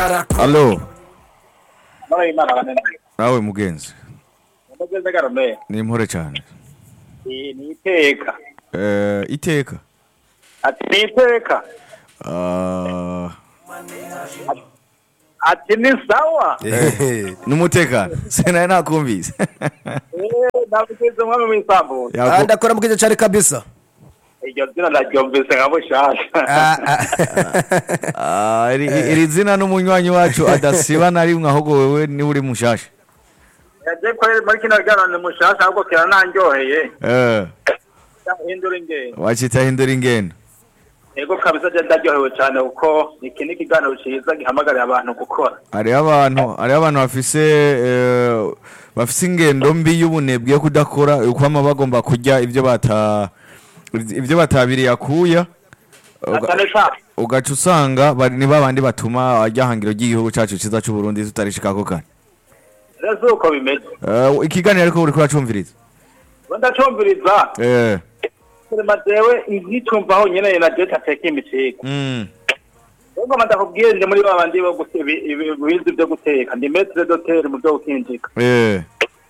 Allo, Mara imana banene. nawe mugenzi Umugeze garome. ni impore cyane Ni ni iteka. Eh, iteka Ati ni iteka. Ah, Ati ni sawa. n'umutekano sinari nakumvise Eh, nabugize umwami w'isambu. Yako- Ah, ndakora mukije cyane kabisa Iryo zina ndaryumvise nka bushasha. Ah, ah. Ah, iri iri zina n'umunywanyi wacu adasiba na rimwe ahubwo wewe niwe uri mushasha Yaje ko muri kino gano ni mushasha ahubwo kira nanjyoheye. Eh, Hindura ingendo. wacita hindura ingendo Ego kabisa je ndaryohewe cyane kuko iki ni ikiganiro ciza gihamagarira abantu gukora. hariho abantu hariho abantu bafise eh, bafise ingendo mbi y'ubunebwe yo kudakora ukwama bagomba kurya ibyo bata ibyo batabiriye akuya Uga- Atane sa. ugaca usanga bari ni babandi batuma ryahangiro ry'igihugu cyacu cyiza cy'u Burundi tutarishikako kare Rezo uko bimeze. Eh, ikiganiro ariko uri kuracumviriza Ndacumviriza. eh Kurema jewe ngitumva nyene na je tateka imicika. mm Ubwo ndakubwiye ndi muri babandi bo guteka ibizi byo guteka ndi maître d'hôtel mu byo gukinjika. eh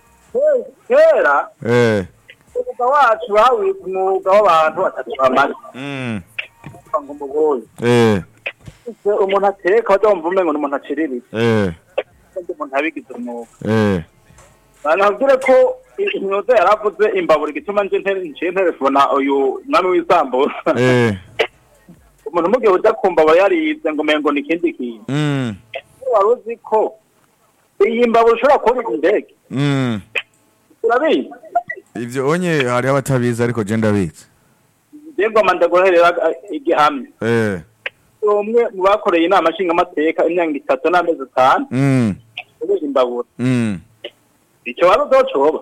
Kera eh umwuga wacu wawita umwuga w'abantu batatu bamaze mm ngo umugoyi. eh Umuntu ateka badomva umengo n'umuntu aciriritse. eh Kandi umuntu abigize umwuga. eh Banabwire ko imyuga yaravuze imbabura igituma nje ntere nje nterefona uyu mwami w'isambusa. eh Umuntu mugihe uja kumva aba yarize ngo umengo ni ikindi kintu. mm Wari uzi ko iyi mbabura ushobora kubika indege. mm Urabizi? ivyo onye hari abatabizi ariko je ndabizi Ngoma ndaguherera igihamya. eh umwe mu bakoreye inama nshingamateka imyaka itatu n'amezi atanu mm kubera imbabura mm icyo wari uzocoba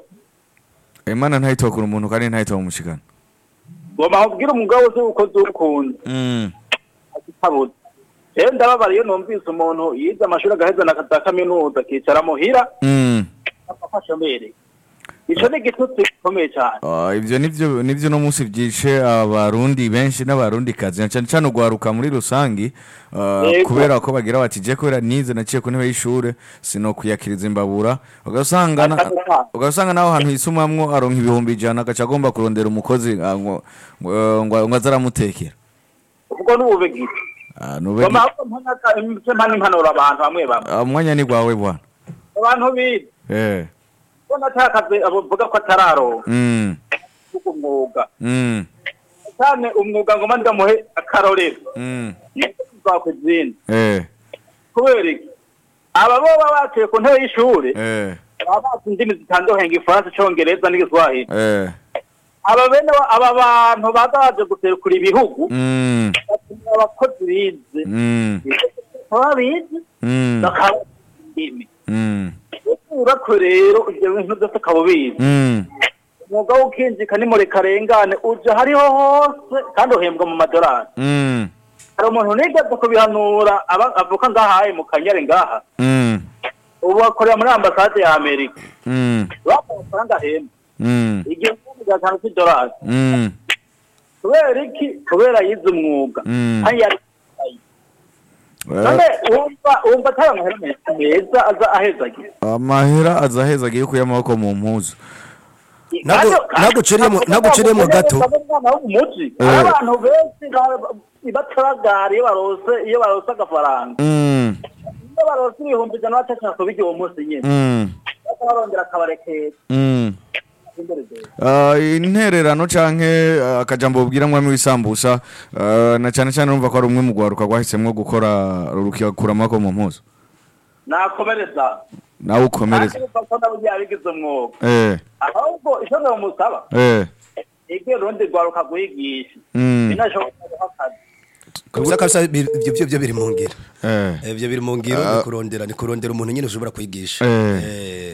Imana ntayitokura umuntu kandi ntayitoba umushikana ngoma nkubwire umugabo uzi uko zukunda mm agitabuze rero ndababara iyo numvise umuntu yize amashuri agaheza na za kaminuza akicara muhira mm afashomereye ico ni igitutsi gikomeye cyane Ah, ivyo nivyo nivyo no munsi vyishe abarundi benshi n'abarundi kazi cyane cyane ugwaruka muri rusangi ah, Yego. kubera ko bagira bati je kubera nize naciye ku ntebe y'ishure sino kuyakiriza imbabura ugasanga na- Akabura. ugasanga naho hantu yisumamwo aronka ibihumbi ijana agaca agomba kurondera umukozi ah, ngo ngo- ngo ngo azaramutekera ubwo n'ubube gito Ah, nube ngoma ahubwo mpanaka imse mpana impanuro abantu bamwe bamwe Ah, umwanya ni gwawe bwana abantu bize eh ko natakaze abavuga ko atararonka mm kuko umwuga mm cyane umwuga ngoma ndamuhe akarorero mm kwa kuzindi eh kubera iki aba bo baba baciye ku ntebe y'ishuri eh baba bazi indimi zitandukanye igifaransa icongereza n'igiswahili eh aba bene ba- aba bantu baza baje guserukira ibihugu mm batumira abakozi bize mm baba bize mm bakaba indimi mm urako rero ibyo bintu byose ukaba ubizi mm umwuga w'ukinjika ni murekarengane uja hariho hose kandi uhembwa mu madolari mm hari umuntu nigeze kubihanura aba- avuka ngahaye mu kanyare ngaha mm ubu akorera muri ambasade ya amerika mm bamuha amafaranga ahembwa mm igihumbi gatanu cy'idolari mm kubera iki kubera yize umwuga Mm. kandi yari none wumva wumva atari amahera meza meza aza ahezagira amahera aza aheza agiye kuya amaboko mu mpuzu Ntabwo- ntabwo uciriyemo- ntabwo uciriyemo gato. umwana wo mu muji Eh. hari abantu benshi ba- bataragara iyo barose iyo barose agafaranga mm iyo barose ibihumbi ijana batashaka kubirya uwo munsi nyine mm baka barongera akabarekera mm imbere rero Ah, intererano canke ah, akajambo ubwira mwami w'isambusa ah, na cyane cyane urumva ko ari umwe mu gwaruka rwahisemwo gukora rukikura amaboko mu mpuzu nakomereza nawe ukomereza kandi ko nabugiye abigize umwuga eh ahubwo icyo ndamusaba eh ibyo rundi rwaruka guhigisha mm binashoboka guha akazi kabisa kabisa bi- ibyo byo byo biri mu ngiro eh Eh, ibyo biri mu ngiro ni kurondera ni kurondera umuntu nyine ushobora kwigisha Eh. Eh.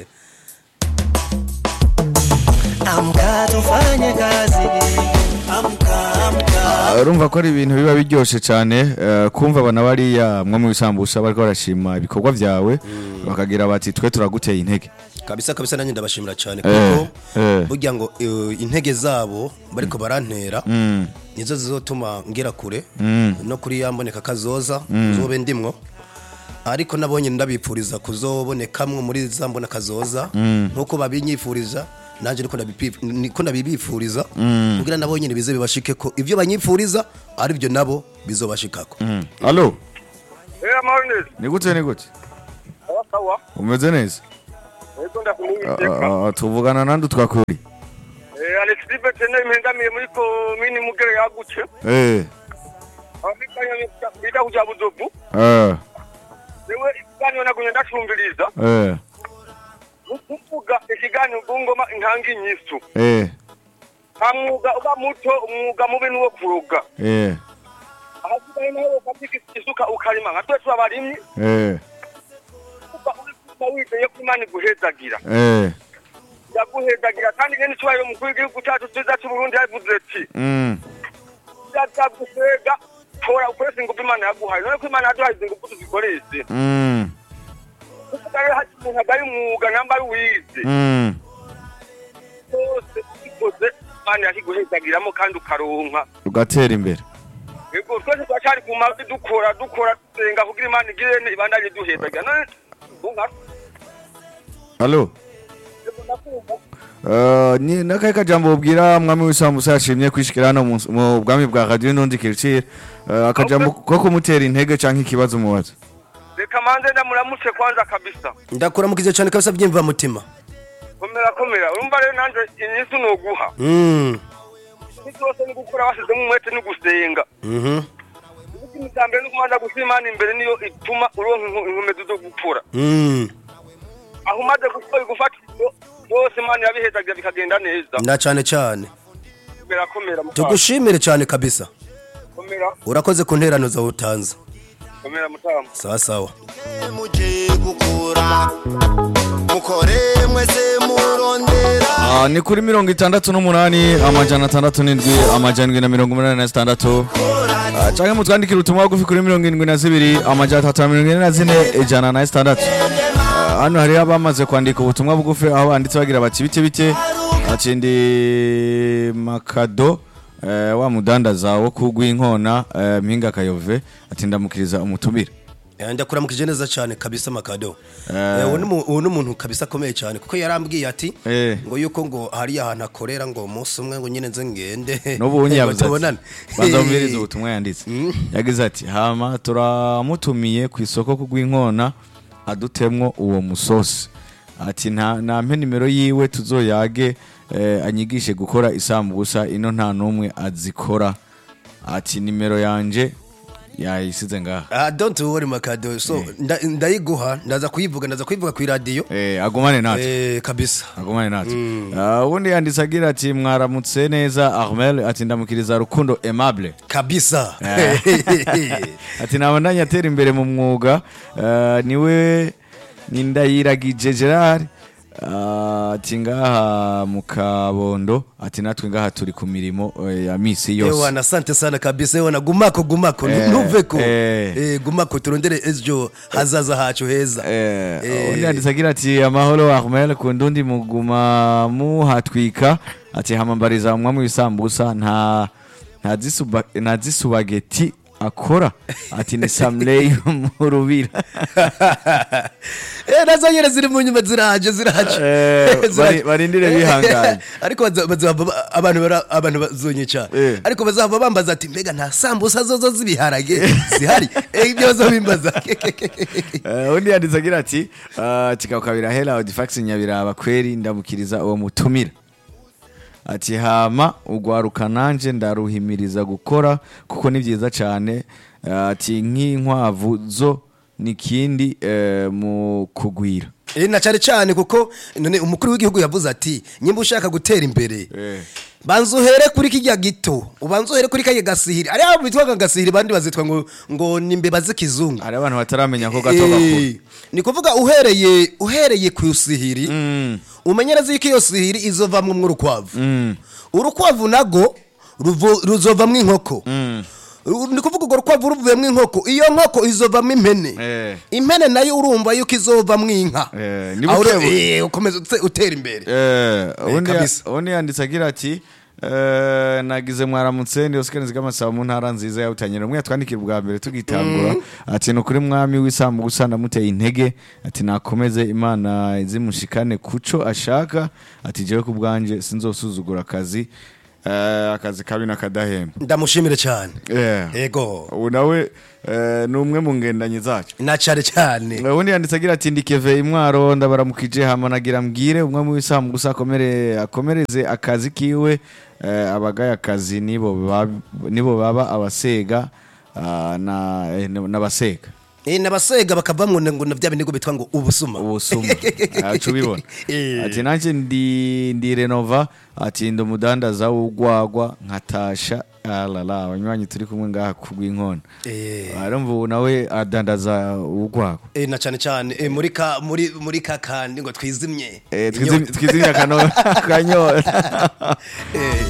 Amka tufanye kazi. Amka amka. Ah, urumva ko ari ibintu biba biryoshe cyane eh, kumva abana bariya mwami w'isambusa bariko barashima ibikorwa vyawe bakagira bati twe turaguteye intege kabisa kabisa nanjye ndabashimira cyane Eh, kuko eh. burya ngo eh, intege zabo bariko barantera Mm. nizo zizotuma ngera kure Mm. no kuri ya mboneka kazoza zobe ndimwo ariko nabonye ndabipfuriza kuzobonekamwe muri za mbona kazoza nkuko babinyifuriza nanjye niko ndabipi- niko ndabibifuriza kugira nabo nyine bize bibashike ko ibyo banyifuriza ari byo nabo bizobashikako alo Eh amahoro neza. ni gute ni gute Sawa sawa. umeze neza Ego ndakumwiteka. Ah, ah, tuvugana nandi twakuri Eh Alex Dibetene impengamiye muri komini Mugere yaguce. eh Abikanya bita kuja buzovu. eh Ewe ikiganiro nagumye ndacumviriza. eh Ukuvuga ikiganiro ngoma inkangi nyisu. eh Nta mwuga uba muto umwuga mubi nuwo kuroga. eh Ahasigaye nawe ukatika isuka ukarima nka twe abarimyi. eh Kuba uri kuba wizeye ko Imana iguhezagira. eh Yaguhezagira kandi ngene cyubahiro mukuru w'igihugu cyacu cyiza cy'u Burundi yavuze ati mm byagusega tora ukoresha ingufu Imana yaguhaye none ko Imana yaduhaye izi ngufu tuzikoreshe mm kuko rero hari umuntu agaye umwuga namba ari uwize mm cyose ubikoze Imana yakiguhezagiramo kandi ukaronka ugatera imbere yego twese turacyari ku mavi dukora dukora dusenga kugira Imana igirene ibandanye duhezagira none unka alo Uh, ni nakahe kajambo ubwira mwami w'isambusa yashimye kwishikira hano mu- mu bwami bwa radio n'undi kiricire uh, akajambo ko kumutera intege canke ikibazo mubaza reka manze ndamuramutse kwanza kabisa ndakuramukije cyane kabisa byimva mutima komera komera urumva rero nanje inyisi noguha mm inyisi yose ni gukora wasizemo umwete no gusenga mhm ikintu cya mbere ni ukubanza gushyira imana imbere niyo ituma uronka inku- inkomezi zo gupfura mm aho umaze gukora gufata ibyo byose imana yabihezagira bikagenda neza na cyane cyane komera komera mutama tugushimire cyane kabisa komera urakoze ku nterano zawe utanze komera mutama sawa sawa muje gukura mukore mwese murondera uh, ni kuri mirongo itandatu n'umunani amajana atandatu n'indwi amajana indwi na mirongo umunani na zitandatu uh, canke mutwandikira ubutumwa bugufi kuri mirongo indwi na zibiri amajana atatu na mirongo ine na zine ijana na zitandatu Uh, hano hariho abamaze kwandika ubutumwa bugufi aho banditse bagira bati bike bike akindi makado eh, wa mudandaza wo kugwinkona eh, mpinga kayove ati ndamukiriza umutumire Eh, ndakuramukije neza cyane kabisa makado Eh. Eh, uwo ni mu- uwo ni umuntu kabisa akomeye cyane kuko yarambwiye ati Eh. ngo yuko ngo hari ahantu akorera ngo umunsi umwe ngo nyine nze ngende n'ubu unye ngo yavuze ati tubonane banza wumvirize ubutumwa yanditse yagize ati hama turamutumiye ku isoko kugwinkona adutemwo uwo musosi ati nta nampe nimero yiwe tuzoyage eh, anyigishe gukora isambusa ino nta n'umwe azikora ati nimero yanje yayisize ngaha Ah, don't worry makado so nda- ndayiguha ndaza kuyivuga ndaza kuyivuga ku radio eh, agumane natwe eh kabisa agumane natwe Ah, ubundi yanditse agira ati mwaramutse neza armel ati ndamukiriza rukundo aimable kabisa ati nabandanye atera imbere mu mwuga eh, niwe ni ndayiragije gerard eh, ati ngaha mu kabondo ati natwe ngaha turi ku mirimo eh, ya misi yose Ewana asante sana kabisa ewana gumako gumako Eh, ntuveko eh. eh gumako turondere ejo hazaza hacu heza Eh, Eh. undi yanditse agira ati amahoro ahmel ku ndundi muguma muhatwika ati hamambariza umwami w'isambusa nta nta zisuba- nta zisubageti akora ati ni samley mu rubira eh nazo nyene ziri mu nyuma ziraje ziraje Eh, Ziraje. bari- barindire bihanganye. ariko baza- bazava ba- abantu bara- abantu bazonyica Eh. ariko bazava bambaza ati mbega nta sambusa zozo z'ibiharage zihari eh ibyo bazobimbaza Eh, undi yanditse agira ati ah, kikaba kabira hela audifax nyabiraba kweri ndamukiriza uwo mutumira ati hama ugwaruka nanje ndaruhimiriza gukora kuko ni byiza cyane Ah, ati nk'inkwavu zo nikindi eh, mu kugwira Eh, na cyane cyane kuko none umukuru w'igihugu yavuze ati nyimba ushaka gutera imbere Eh. banza uhere kuri kijya gito ubanza uhere kuri kajya gasihiri ari abo bitwaga gasihiri bandi bazitwa ngo ngo ni imbeba z'ikizungu hari abantu bataramenya ko gato gakura Eh, ni kuvuga uhereye uhereye ku sihiri Mm. umenye neza yuko iyo sihiri izovamwo urukwavu Mm. urukwavu nago ruvo- ruzovamwo inkoko Mm. Ru- ni kuvuga urwo rukwavu ruvuyemo inkoko iyo nkoko izovamo impene Eh. impene nayo urumva yuko izovamwo inka Eh, ni Aho buke ure- bu- eh, ukomeza ute- utera imbere Eh, ubundi ya- kabisa. ubundi yanditse agira ati Eh, nagize mwaramutse ndi Oscar Nzigamasaba mu ntara nziza ya Butanyerera umwe yatwandikira ubwa mbere tugitangura ati ni ukuri mwami w'isambu gusa ndamuteye intege ati nakomeze imana izimushikane kuco ashaka ati jewe ku bwanje sinzosuzugura akazi eh, akazi kabi n'akadahemba ndamushimire cyane Yeah. yego ubu nawe eh, ni umwe mu ngendanyi zacu na cyane cyane ubundi yanditse agira ati ndikeve imwaro ndabaramukije hama nagira mbwire umwe mu bisamu gusa akomere akomereze akazi kiwe eh, abagaye akazi nibo bab- nibo baba abasega ah, na eh, n'abasega Eh, nabasega bakavamwo ngo na bya binigo bitwa ngo ubusuma ubusuma acu ubibona Eh. ati nanjye ndi ndi renova ati ndi umudandaza w'ugwagwa nkatasha alala abanywanyi turi kumwe ngaha kugw'inkona Eh. arumva ubu nawe adandaza ugwagwa Eh, na cyane cyane eh, muri ka muri muri ka kandi ngo twizimye Eh, twizim- twizimya akano- akanyota Eh,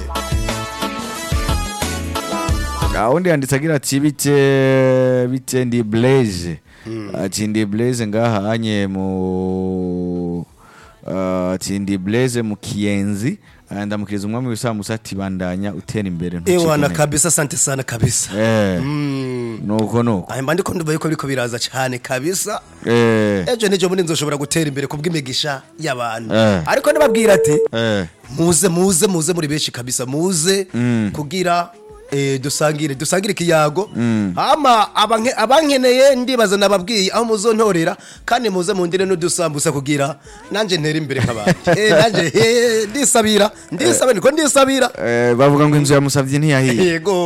gahunda yanditse agira ati bite bite ndi blaze ati ndi blaze ngaha hanye mu uh, ati ndi blaze mu kiyenzi Ah, ndamukiriza umwami w'isamusa ati bandanya utera imbere ntucike ewana intege." kabisa asante sana kabisa Eh, Mm. nuko nuko aya mba ndiko ndumva yuko biriko biraza cyane kabisa Eh, ejo n'ejo bundi nzoshobora gutera imbere kubw'imigisha y'abantu Eh. ariko nababwira ati eh, muze muze muze muri benshi kabisa muze kugira eh, dusangire dusangire ikiyago hama abanke- abankeneye ndibaza nababwiye aho muzontorera kandi muze mundire n'udusambusa kugira nanje ntere imbere nk'abandi Eh, nanje eh, ndisabira ndisabira niko ndisabira eh, bavuga ngo inzu yamusavye ntiyahiye yego